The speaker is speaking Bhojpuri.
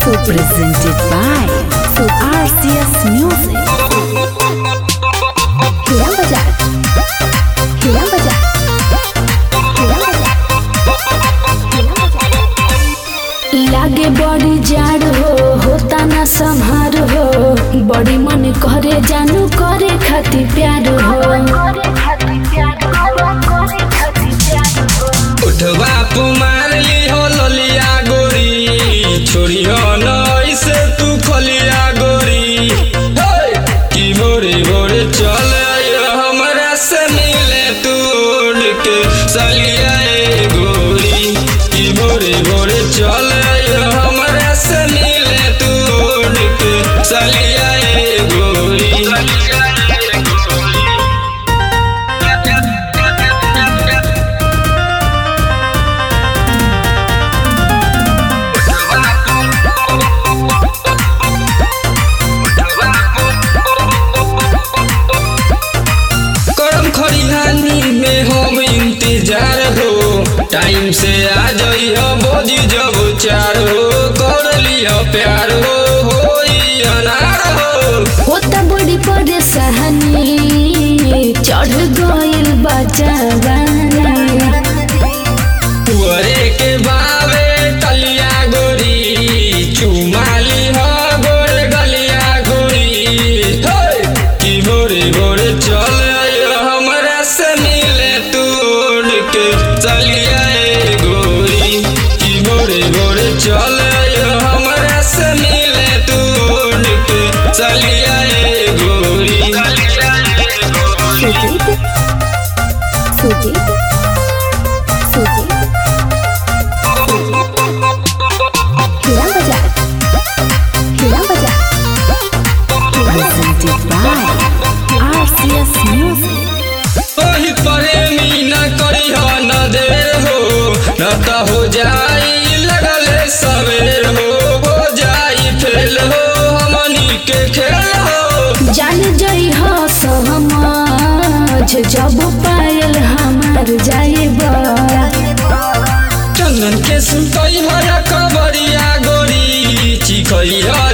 Presented by RCS Music. Hilang Bajar Hilang Bajar Hilang Bajar Hilang Bajar लागे बड़ी जाड़ हो होता ना संहार हो बड़ी मन करे जानू करे खातिर प्यार हो उठवा पुमार ली हो ललिया गोरी छोड़ी हो न ऐसे तू खलिया गोरी हे! की भोरे भोरे चल आइयो हमरा से मिले तू उड़ के सलिया ए गोरी की भोरे भोरे चल आइयो हमरा से मिले तू उड़ के सलिया ए गोरी करम खरिहानी में हम इंतजार हो टाइम से आ जाइयो बोझी जब चार हो कर लियो प्यार हो होई अनार हो होता बड़ी परेशानी चढ़ गइल बचावानी तुअरे के बावे कलिया गोरी चुमाली हो गोर गलिया गोरी हे! की भोरे भोरे चल आइयो हमरा से मिले तू उड़ के चलिया ए गोरी की भोरे भोरे चल आइयो हमरा से मिले तू उड़ के चलिया ए गोरी Sujit Sujit Sujit Hilang Bajar Hilang Bajar Presented by RCS Music. ओही प्रेमी न करी हो न देर हो न त हो जाई लगले सवेर हो हो जाई फेल हो हमनी के खेल हो जान जई हो समझ जब पायल हमार जाइबा चंदन के सुतई हो या कबरिया गोरी चिखई हो